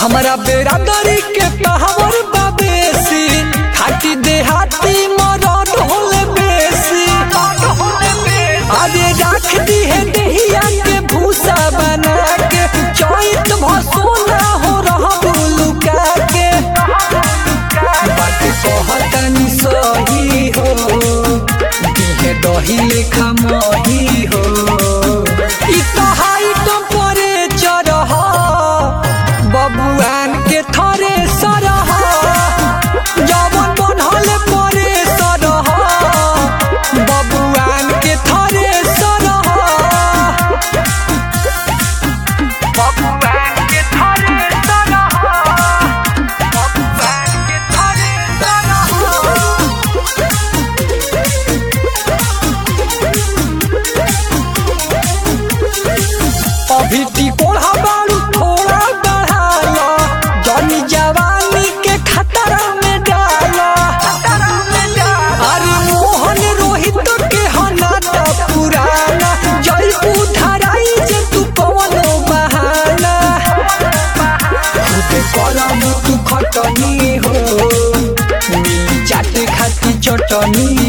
हमरा बेरादरी के पावर बाबेसी खाटी देहाती मरद होले बेसी अरे राख दी है दहिया के भूसा बना के चैत भसोना हो रहा लुका के बात कहतनी सही हो दिहे दही लेखा मही हो ई तो हाइट परे चरह बबुआन के थरे सरह जवन बनहल परे सरह बबुआन के थरे सरह बबुआन के थरे सरह बबुआन के थरे सरह अभी टिकोड़ा बारू थोड़ा बढ़ाला जनी जवानी के खतरा में डाला अरे मोहन रोहित के हनाता पुराना जयपू धराई जे तू कवनो बहाना खुद करम तू खटनी हो मिली चाट खाती चटनी